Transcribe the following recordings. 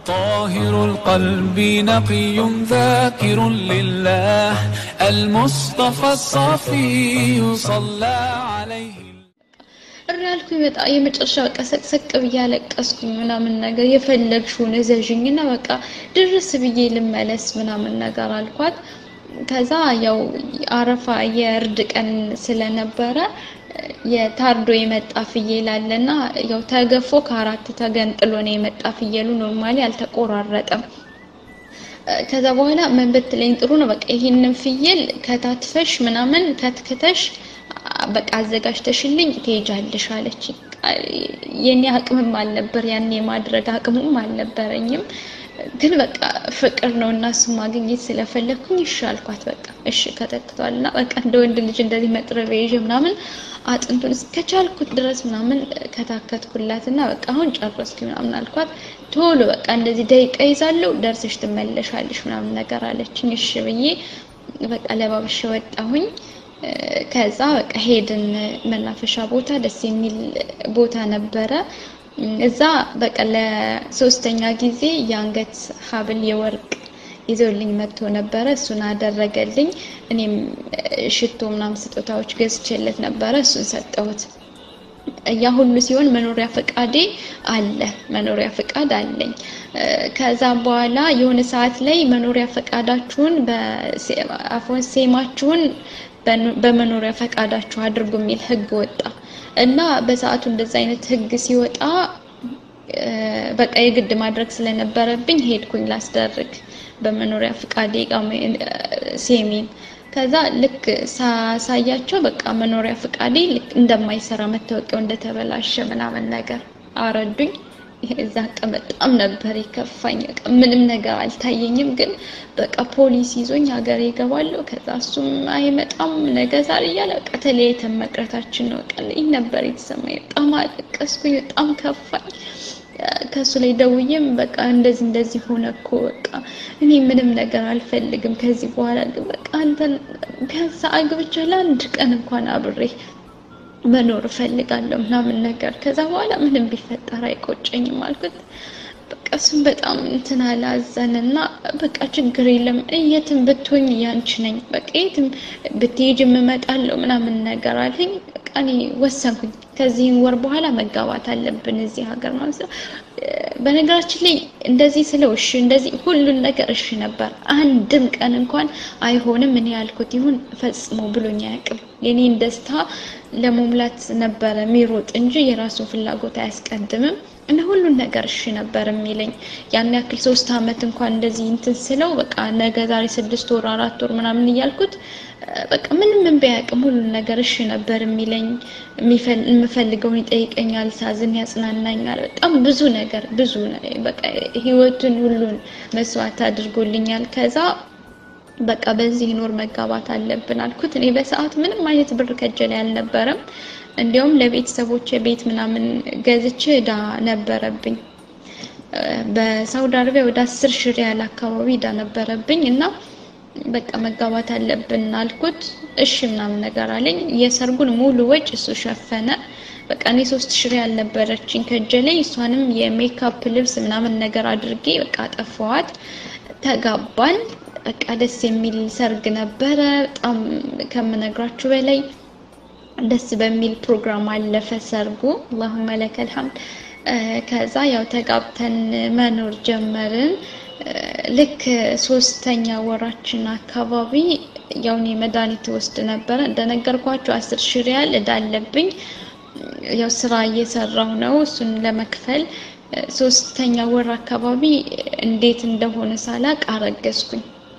طاهر القلب نقي ذاكر لله المصطفى الصفي صلى عليه እሪ ያልኩኝ በጣም የመጨረሻ በቃ ሰቅሰቅ ብዬ አለቀስኩኝ ምናምን ነገር የፈለግሽውን እዘዥኝና በቃ ድርስ ብዬ ልመለስ ምናምን ነገር አልኳት። ከዛ ያው አረፋ የእርድ ቀን ስለነበረ የታርዶ የመጣ ፍየል አለና ያው ተገፎ ከአራት ተገንጥሎ ነው የመጣ ፍየሉ። ኖርማሊ አልተቆራረጠም። ከዛ በኋላ ምን ብትለኝ ጥሩ ነው፣ በቃ ይሄንን ፍየል ከታትፈሽ ምናምን ከትክተሽ በቃ አዘጋጅተሽልኝ ትሄጃለሽ አለች። የኔ አቅምም አልነበር ያኔ የማድረግ አቅሙም አልነበረኝም። ግን በቃ ፍቅር ነው እና እሱ ማግኘት ስለፈለግኩኝ እሺ አልኳት። በቃ እሺ ከተክቷል እና በቃ እንደ ወንድ ልጅ እንደዚህ መጥረቢያ ይዤ ምናምን አጥንቱን እስከቻልኩት ድረስ ምናምን ከታከትኩላት እና በቃ አሁን ጨረስኩ ምናምን አልኳት። ቶሎ በቃ እንደዚህ ደቂቃ ይዛለሁ ደርሰሽ ትመለሻለሽ ምናምን ነገር አለችኝ። እሺ ብዬ በቃ ለባብሼ ወጣሁኝ። ከዛ በቃ ሄድን መናፈሻ ቦታ፣ ደስ የሚል ቦታ ነበረ። እዛ በቃ ለሶስተኛ ጊዜ የአንገት ሀብል የወርቅ ይዞልኝ መጥቶ ነበረ። እሱን አደረገልኝ። እኔም ሽቶ ምናምን ስጦታዎች ገዝቼለት ነበረ። እሱን ሰጠሁት። ያ ሁሉ ሲሆን መኖሪያ ፈቃዴ አለ፣ መኖሪያ ፈቃድ አለኝ። ከዛ በኋላ የሆነ ሰዓት ላይ መኖሪያ ፈቃዳችሁን በአፎን ሴማችሁን በመኖሪያ ፈቃዳችሁ አድርጉ የሚል ህግ ወጣ እና በሰዓቱ እንደዛ አይነት ህግ ሲወጣ በቃ የግድ ማድረግ ስለነበረብኝ ሄድኩኝ ላስደርግ በመኖሪያ ፈቃዴ ሴሜን። ከዛ ልክ ሳሳያቸው በቃ መኖሪያ ፈቃዴ ልክ እንደማይሰራ መታወቂያው እንደተበላሸ ምናምን ነገር አረዱኝ። እዛ ቀን በጣም ነበር የከፋኝ። በቃ ምንም ነገር አልታየኝም፣ ግን በቃ ፖሊስ ይዞኝ ሀገር ይገባለሁ። ከዛ እሱም አይመጣም ነገ ዛሬ እያለ በቃ ተለያይተን መቅረታችን ነው። በቃ ይህ ነበር የተሰማኝ። በጣም አለቀስኩኝ፣ በጣም ከፋኝ። ከእሱ ላይ ደውዬም በቃ እንደዚህ እንደዚህ ሆነ እኮ በቃ እኔ ምንም ነገር አልፈልግም ከዚህ በኋላ ግን በቃ አንተን ቢያንስ አግብቼ ለአንድ ቀን እንኳን አብሬ መኖር እፈልጋለሁ ምናምን ነገር። ከዛ በኋላ ምንም ቢፈጠር አይቆጨኝም አልኩት። በቃ እሱም በጣም እንትን አላዘንና በቃ ችግር የለም የትም ብትሆኝ ያንቺ ነኝ፣ በቃ የትም ብትሄጂም እመጣለሁ ምናምን ነገር አለኝ። በቃ እኔ ወሰንኩኝ። ከዚህም ወር በኋላ መጋባት አለብን እዚህ ሀገር ማለት ነው። በነገራችን ላይ እንደዚህ ስለው እሺ እንደዚህ ሁሉን ነገር እሺ ነበር። አንድም ቀን እንኳን አይሆንም እኔ ያልኩት ይሁን ፈጽሞ ብሎኝ አያውቅም። የኔን ደስታ ለመሙላት ነበረ የሚሮጥ እንጂ የራሱን ፍላጎት አያስቀድምም። እና ሁሉን ነገር እሺ ነበር የሚለኝ። ያን ያክል ሶስት አመት እንኳን እንደዚህ እንትን ስለው በቃ ነገ ዛሬ ስድስት ወር አራት ወር ምናምን እያልኩት በቃ ምንም ምን ቢያውቅም ሁሉን ነገር እሺ ነበር የሚለኝ። የምፈልገውን ይጠይቀኛል፣ ሳዝን ያጽናናኛል። በጣም ብዙ ነገር ብዙ በቃ ህይወቱን ሁሉን መስዋዕት አድርጎልኛል። ከዛ በቃ በዚህ ኖር መጋባት አለብን አልኩት። እኔ በሰዓት ምንም አይነት ብር ከእጄ ላይ አልነበረም። እንዲያውም ለቤተሰቦች ቤት ምናምን ገዝቼ እዳ ነበረብኝ። በሳውዲ አረቢያ ወደ አስር ሺህ ሪያል አካባቢ እዳ ነበረብኝ እና በቃ መጋባት አለብን አልኩት። እሺ ምናምን ነገር አለኝ። የሰርጉን ሙሉ ወጪ እሱ ሸፈነ። በቃ እኔ ሶስት ሺህ ሪያል ነበረችኝ ከእጄ ላይ እሷንም የሜካፕ ልብስ ምናምን ነገር አድርጌ በቃ አጠፋዋት። ተጋባን። በቃ ደስ የሚል ሰርግ ነበረ። በጣም ከምነግራችሁ በላይ ደስ በሚል ፕሮግራም አለፈ ሰርጉ። አላሁመ ለከል ሐምድ። ከዛ ያው ተጋብተን መኖር ጀመርን። ልክ ሶስተኛ ወራችን አካባቢ ያው እኔ መድኃኒት ወስድ ነበረ እንደነገርኳችሁ አስር ሺህ ሪያል እዳ አለብኝ። ያው ስራ እየሰራው ነው እሱን ለመክፈል ሶስተኛ ወር አካባቢ እንዴት እንደሆነ ሳላቅ አረገዝኩኝ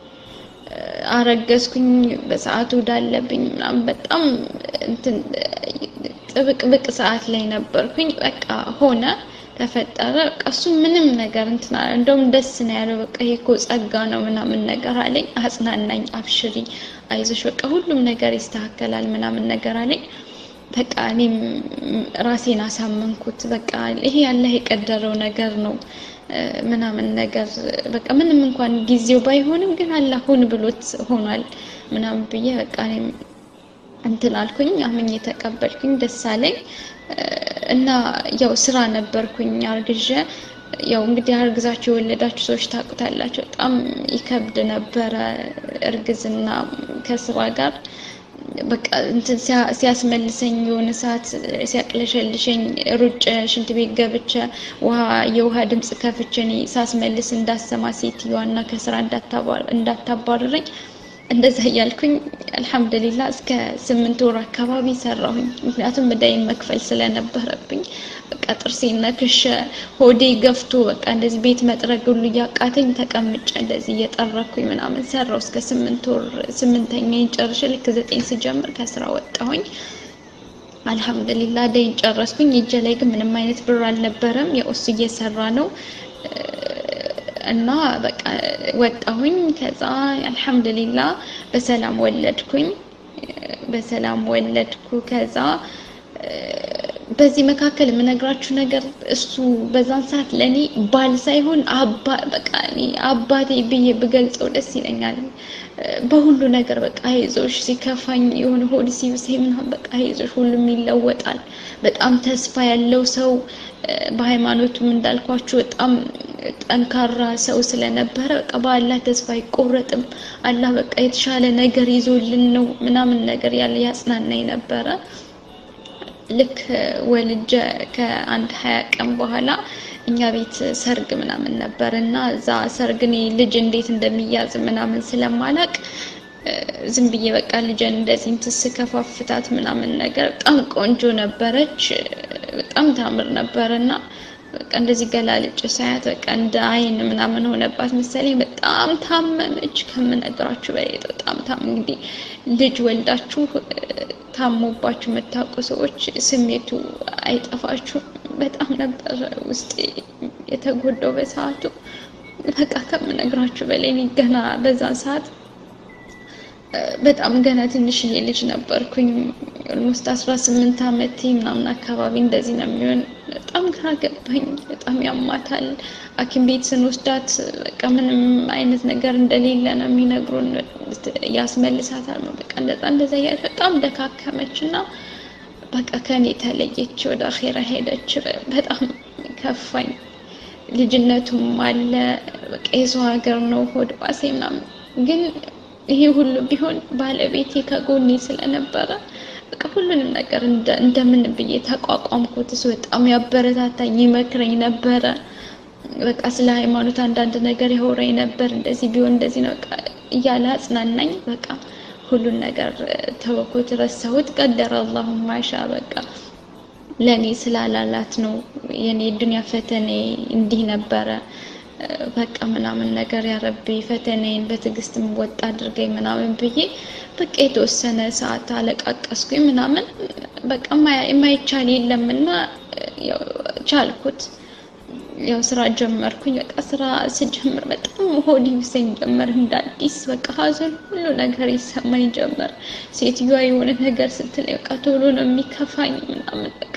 አረገዝኩኝ በሰዓቱ እዳለብኝ ምናምን በጣም እንትን ጥብቅብቅ ሰዓት ላይ ነበርኩኝ። በቃ ሆነ ተፈጠረ። በቃ እሱ ምንም ነገር እንትን አለ። እንደውም ደስ ነው ያለው። በቃ ይሄ እኮ ጸጋ ነው ምናምን ነገር አለኝ። አጽናናኝ። አብሽሪ፣ አይዞሽ፣ በቃ ሁሉም ነገር ይስተካከላል ምናምን ነገር አለኝ። በቃ እኔም ራሴን አሳመንኩት። በቃ ይሄ ያለህ የቀደረው ነገር ነው ምናምን ነገር በቃ ምንም እንኳን ጊዜው ባይሆንም ግን አላህ ሁን ብሎት ሆኗል ምናምን ብዬ በቃ እኔም እንትን አልኩኝ። አምኜ ተቀበልኩኝ። ደስ አለኝ እና ያው ስራ ነበርኩኝ አርግዤ ያው እንግዲህ አርግዛችሁ የወለዳችሁ ሰዎች ታውቁታላችሁ። በጣም ይከብድ ነበረ እርግዝና ከስራ ጋር በቃ እንትን ሲያስመልሰኝ የሆነ ሰዓት ሲያቅለሸልሸኝ ሩጭ ሽንት ቤት ገብቼ ውሃ የውሃ ድምፅ ከፍቼ እኔ ሳስመልስ እንዳሰማ ሴትዮዋና ከስራ እንዳታባርረኝ እንደዛ እያልኩኝ አልሐምዱሊላ እስከ ስምንት ወር አካባቢ ሰራሁኝ። ምክንያቱም እዳይን መክፈል ስለነበረብኝ በቃ ጥርሴን ነክሼ ሆዴ ገፍቶ በቃ እንደዚህ ቤት መጥረግ ሁሉ እያቃተኝ ተቀምጬ እንደዚህ እየጠረኩኝ ምናምን ሰራው እስከ ስምንት ወር ስምንተኛዬን ጨርሼ ልክ ዘጠኝ ስጀምር ከስራ ወጣሁኝ። አልሐምዱሊላ እዳይን ጨረስኩኝ። እጄ ላይ ግን ምንም አይነት ብር አልነበረም። ያው እሱ እየሰራ ነው እና በቃ ወጣሁኝ። ከዛ አልሐምዱሊላ በሰላም ወለድኩኝ። በሰላም ወለድኩ። ከዛ በዚህ መካከል የምነግራችሁ ነገር እሱ በዛን ሰዓት ለእኔ ባል ሳይሆን አባ በቃ እኔ አባቴ ብዬ ብገልጸው ደስ ይለኛል። በሁሉ ነገር በቃ አይዞሽ፣ ሲከፋኝ የሆነ ሆድ ሲብሰኝ ምናምን በቃ አይዞሽ፣ ሁሉም ይለወጣል። በጣም ተስፋ ያለው ሰው በሃይማኖቱም እንዳልኳችሁ በጣም ጠንካራ ሰው ስለነበረ በቃ በአላህ ተስፋ አይቆረጥም። አላህ በቃ የተሻለ ነገር ይዞልን ነው ምናምን ነገር ያለ ያጽናናኝ ነበረ። ልክ ወልጀ ከአንድ ሀያ ቀን በኋላ እኛ ቤት ሰርግ ምናምን ነበር እና እዛ ሰርግ እኔ ልጅ እንዴት እንደሚያዝ ምናምን ስለማላቅ ዝም ብዬ በቃ ልጅን እንደዚህ እንትን ስከፋፍታት ምናምን ነገር በጣም ቆንጆ ነበረች። በጣም ታምር ነበር እና በቃ እንደዚህ ገላልጭ ሳያት በቃ እንደ አይን ምናምን ሆነባት መሰለኝ። በጣም ታመመች ከምነግራችሁ በላይ በጣም ታም እንግዲህ ልጅ ወልዳችሁ ታሞባችሁ የምታውቁ ሰዎች ስሜቱ አይጠፋችሁም። በጣም ነበር ውስጥ የተጎዳው በሰዓቱ በቃ ከምነግራችሁ በላይ እኔ ገና በዛን ሰዓት በጣም ገና ትንሽዬ ልጅ ነበርኩኝ። ኦልሞስት አስራ ስምንት አመቴ ምናምን አካባቢ እንደዚህ ነው የሚሆን። በጣም ግራ ገባኝ። በጣም ያማታል። ሐኪም ቤት ስንወስዳት በቃ ምንም አይነት ነገር እንደሌለ ነው የሚነግሩን። ያስመልሳታል በቃ እንደዛ እንደዛ እያለች በጣም ደካከመች እና በቃ ከኔ ተለየች፣ ወደ አኼራ ሄደች። በጣም ከፋኝ። ልጅነቱም አለ በቃ የሰው ሀገር ነው ሆድ ባሴ ምናምን ግን ይሄ ሁሉ ቢሆን ባለቤቴ ከጎኔ ስለነበረ በቃ ሁሉንም ነገር እንደምን ብዬ ተቋቋምኩት። እሱ በጣም ያበረታታኝ ይመክረኝ ነበረ። በቃ ስለ ሃይማኖት አንዳንድ ነገር ያወራኝ ነበር። እንደዚህ ቢሆን እንደዚህ ነው በቃ እያለ አጽናናኝ። በቃ ሁሉን ነገር ተወኩት፣ ረሳሁት። ቀደረ አላሁ ማሻ በቃ ለእኔ ስላላላት ነው የኔ ዱንያ ፈተኔ እንዲህ ነበረ በቃ ምናምን ነገር ያረቢ ፈተናዬን በትዕግስት ወጣ አድርገኝ ምናምን ብዬ በቃ የተወሰነ ሰዓት አለቃቀስኩኝ ምናምን በቃ የማይቻል የለምና ቻልኩት። ያው ስራ ጀመርኩኝ። በቃ ስራ ስጀምር በጣም ሆድ ይብሰኝ ጀመር እንደ አዲስ በቃ ሀዘን ሁሉ ነገር ይሰማኝ ጀመር። ሴትዮዋ የሆነ ነገር ስትል በቃ ቶሎ ነው የሚከፋኝ ምናምን በቃ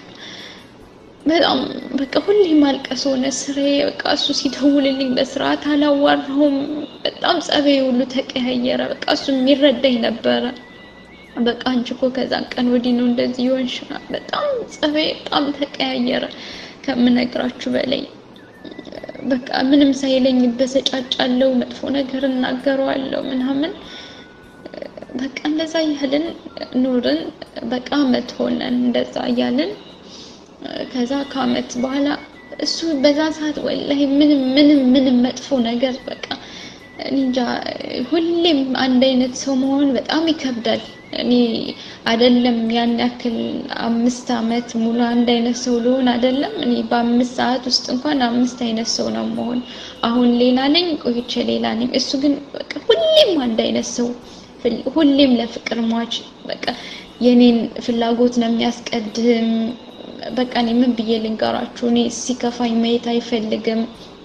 በጣም በቃ ሁሌ ማልቀስ ሆነ ስራዬ። በቃ እሱ ሲደውልልኝ በስርዓት አላዋራሁም። በጣም ጸባዬ ሁሉ ተቀያየረ። በቃ እሱ የሚረዳኝ ነበረ። በቃ አንቺ እኮ ከዛን ቀን ወዲህ ነው እንደዚህ ይሆንሽ። በጣም ጸባዬ በጣም ተቀያየረ ከምነግራችሁ በላይ። በቃ ምንም ሳይለኝ በሰጫጫለው፣ መጥፎ ነገር እናገረዋለሁ ምናምን በቃ እንደዛ እያልን ኑርን። በቃ አመት ሆነን እንደዛ እያልን ከዛ ከአመት በኋላ እሱ በዛ ሰዓት ወላሂ ምንም ምንም ምንም መጥፎ ነገር በቃ እንጃ ሁሌም አንድ አይነት ሰው መሆን በጣም ይከብዳል። እኔ አይደለም ያን ያክል አምስት አመት ሙሉ አንድ አይነት ሰው ልሆን አይደለም እኔ በአምስት ሰዓት ውስጥ እንኳን አምስት አይነት ሰው ነው መሆን። አሁን ሌላ ነኝ፣ ቆይቼ ሌላ ነኝ። እሱ ግን በቃ ሁሌም አንድ አይነት ሰው ሁሌም ለፍቅር ሟች በቃ የኔን ፍላጎት ነው የሚያስቀድም በቃ እኔ ምን ብዬ ልንገራችሁ? እኔ ሲከፋኝ ማየት አይፈልግም።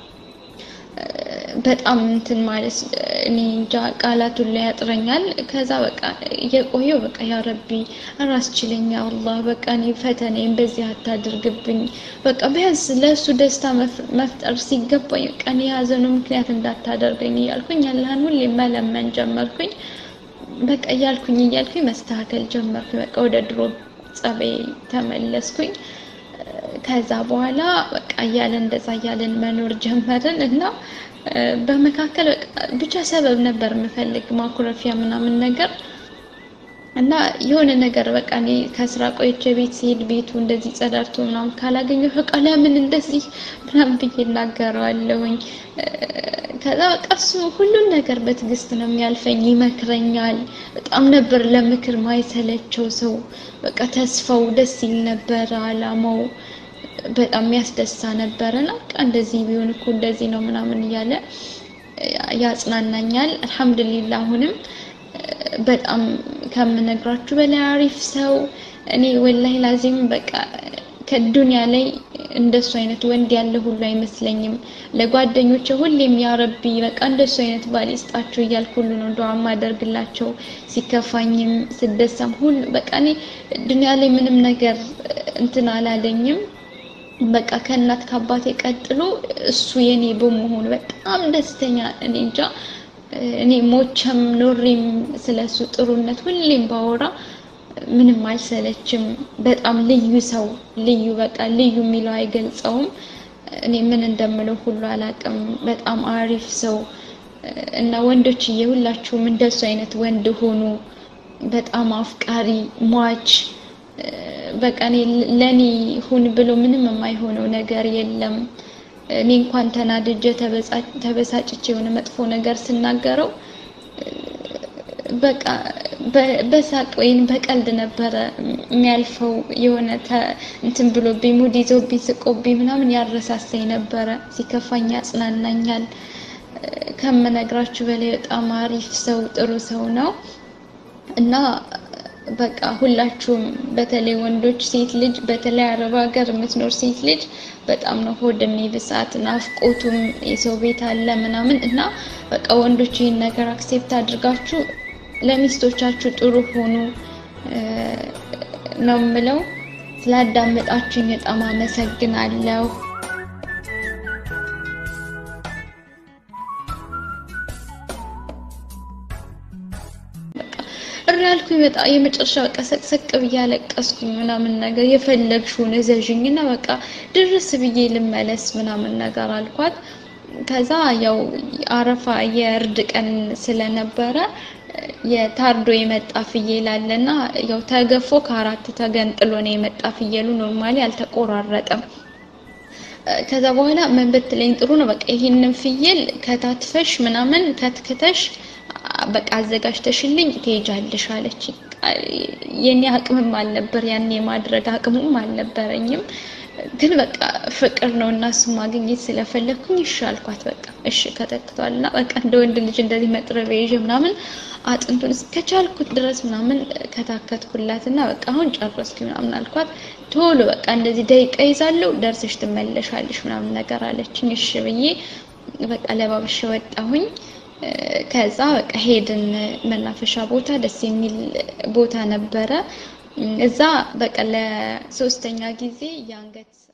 በጣም እንትን ማለት እኔ እንጃ ቃላቱን ላይ ያጥረኛል። ከዛ በቃ እየቆየው በቃ ያ ረቢ ራስ ችለኛ አላህ በቃ እኔ ፈተናዬን በዚህ አታድርግብኝ። በቃ ቢያንስ ለእሱ ደስታ መፍጠር ሲገባኝ በቃ እኔ የሀዘኑ ምክንያት እንዳታደርገኝ እያልኩኝ አላህን ሁሌ መለመን ጀመርኩኝ። በቃ እያልኩኝ እያልኩኝ መስተካከል ጀመርኩኝ። በቃ ወደ ድሮ ጸባይ ተመለስኩኝ። ከዛ በኋላ በቃ እያለን እንደዛ እያለን መኖር ጀመርን እና በመካከል ብቻ ሰበብ ነበር የምፈልግ ማኩረፊያ ምናምን ነገር እና የሆነ ነገር በቃ እኔ ከስራ ቆይቼ ቤት ሲሄድ ቤቱ እንደዚህ ጸዳርቶ ምናምን ካላገኘሁ በቃ ለምን እንደዚህ ምናምን ብዬ እናገረዋለሁኝ። ከዛ በቃ እሱ ሁሉን ነገር በትዕግስት ነው የሚያልፈኝ፣ ይመክረኛል። በጣም ነበር ለምክር ማይሰለቸው ሰው። በቃ ተስፋው ደስ ይል ነበረ፣ አላማው በጣም ያስደሳ ነበረ። እና በቃ እንደዚህ ቢሆን እኮ እንደዚህ ነው ምናምን እያለ ያጽናናኛል። አልሐምዱሊላህ አሁንም በጣም ከምነግራችሁ በላይ አሪፍ ሰው። እኔ ወላሂ ላዚም በቃ ከዱንያ ላይ እንደሱ አይነት ወንድ ያለ ሁሉ አይመስለኝም። ለጓደኞቼ ሁሌም ያረቢ በቃ እንደሱ አይነት ባል ይስጣችሁ እያልኩ ሁሉ ነው ዱዓ ማደርግላቸው። ሲከፋኝም ስደሰም ሁሉ በቃ እኔ ዱንያ ላይ ምንም ነገር እንትን አላለኝም። በቃ ከእናት ከአባቴ ቀጥሎ እሱ የኔ በመሆኑ በጣም ደስተኛ እኔ እንጃ እኔ ሞቸም ኖሬም ስለሱ ጥሩነት ሁሌም ባወራ ምንም አልሰለችም። በጣም ልዩ ሰው ልዩ በቃ ልዩ የሚለው አይገልጸውም። እኔ ምን እንደምለው ሁሉ አላቅም። በጣም አሪፍ ሰው እና ወንዶችዬ ሁላችሁም እንደሱ አይነት ወንድ ሆኑ። በጣም አፍቃሪ ሟች በቃ እኔ ለኔ ሁን ብሎ ምንም የማይሆነው ነገር የለም። እኔ እንኳን ተናድጄ ተበሳጭቼ የሆነ መጥፎ ነገር ስናገረው በቃ በሳቅ ወይም በቀልድ ነበረ የሚያልፈው። የሆነ እንትን ብሎብኝ ሙድ ይዞብኝ ስቆብኝ ምናምን ያረሳሳኝ ነበረ። ሲከፋኝ ያጽናናኛል። ከምነግራችሁ በላይ በጣም አሪፍ ሰው ጥሩ ሰው ነው እና በቃ ሁላችሁም በተለይ ወንዶች ሴት ልጅ በተለይ አረብ ሀገር የምትኖር ሴት ልጅ በጣም ነው ሆድ የሚብሳት። ናፍቆቱም የሰው ቤት አለ ምናምን እና በቃ ወንዶች ይህን ነገር አክሴፕት አድርጋችሁ ለሚስቶቻችሁ ጥሩ ሆኑ ነው የምለው። ስላዳመጣችሁኝ በጣም አመሰግናለሁ። እሪ ያልኩኝ በጣም የመጨረሻ በቃ ሰቅሰቅ ብዬ አለቀስኩኝ ምናምን ነገር የፈለግሽውን እዘዥኝ እና በቃ ድርስ ብዬ ልመለስ ምናምን ነገር አልኳት። ከዛ ያው አረፋ የእርድ ቀን ስለነበረ የታርዶ የመጣ ፍየል አለና ያው ተገፎ ከአራት ተገንጥሎ ነው የመጣ ፍየሉ። ኖርማሊ አልተቆራረጠም። ከዛ በኋላ ምን ብትለኝ ጥሩ ነው በቃ ይሄንን ፍየል ከታትፈሽ ምናምን ከትክተሽ በቃ አዘጋጅተሽልኝ ትሄጃለሽ አለች። የኔ አቅምም አልነበር ያኔ የማድረግ አቅሙም አልነበረኝም። ግን በቃ ፍቅር ነው እና እሱ ማግኘት ስለፈለግኩኝ እሺ አልኳት። በቃ እሺ ከተክቷል እና በቃ እንደ ወንድ ልጅ እንደዚህ መጥረቢያ ይዤ ምናምን አጥንቱን እስከቻልኩት ድረስ ምናምን ከታከትኩላት እና በቃ አሁን ጨረስኩኝ ምናምን አልኳት። ቶሎ በቃ እንደዚህ ደቂቃ ይዛለሁ ደርሰሽ ትመለሻለሽ ምናምን ነገር አለችኝ። እሺ ብዬ በቃ ለባብሼ ወጣሁኝ። ከዛ በቃ ሄድን መናፈሻ ቦታ፣ ደስ የሚል ቦታ ነበረ። እዛ በቃ ለሶስተኛ ጊዜ የአንገት